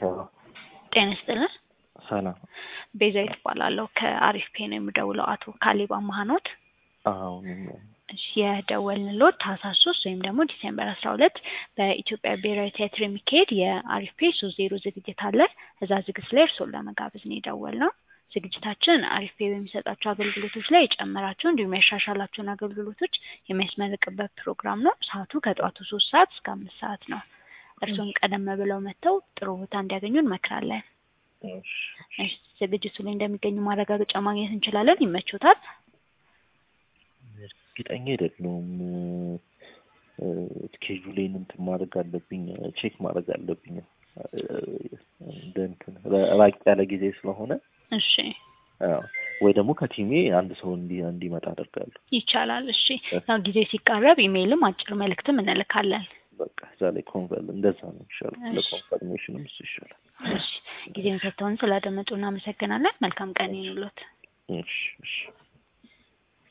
ጤና ይስጥልን። ሰላም። ቤዛዊት እባላለሁ ከአሪፍ ፔ ነው የምደውለው። አቶ ካሌብ አማሃ ኖት? አዎ እሺ የደወልንልዎት ታህሳስ ሶስት ወይም ደግሞ ዲሴምበር አስራ ሁለት በኢትዮጵያ ብሔራዊ ቲያትር የሚካሄድ የአሪፍ ፔ ሶስት ዜሮ ዝግጅት አለ። እዛ ዝግጅት ላይ እርስዎን ለመጋበዝ ነው የደወልነው። ዝግጅታችን አሪፍ ፔ በሚሰጣቸው አገልግሎቶች ላይ የጨመራቸው እንዲሁም ያሻሻላቸውን አገልግሎቶች የሚያስመርቅበት ፕሮግራም ነው። ሰዓቱ ከጠዋቱ ሶስት ሰዓት እስከ አምስት ሰዓት ነው። እርስዎም ቀደም ብለው መጥተው ጥሩ ቦታ እንዲያገኙ እንመክራለን። እሺ፣ ዝግጅቱ ላይ እንደሚገኙ ማረጋገጫ ማግኘት እንችላለን? ይመቾታል? እርግጠኛ አይደለሁም። ስኬጁሌን እንትን ማድረግ አለብኝ፣ ቼክ ማድረግ አለብኝ። እንደ እንትን ራቅ ያለ ጊዜ ስለሆነ እሺ አዎ፣ ወይ ደግሞ ከቲሜ አንድ ሰው እንዲ እንዲመጣ አደርጋለሁ። ይቻላል። እሺ ያው ጊዜ ሲቃረብ ኢሜይልም አጭር መልእክትም እንልካለን። በቃ እዛ ላይ ኮንፈርም እንደዛ ነው ይሻላል። ለኮንፈርሜሽንም እሱ ይሻላል። እሺ ጊዜውን ሰጥተውን ስላደመጡ እናመሰግናለን። መልካም ቀን ይኑሎት። እሺ እሺ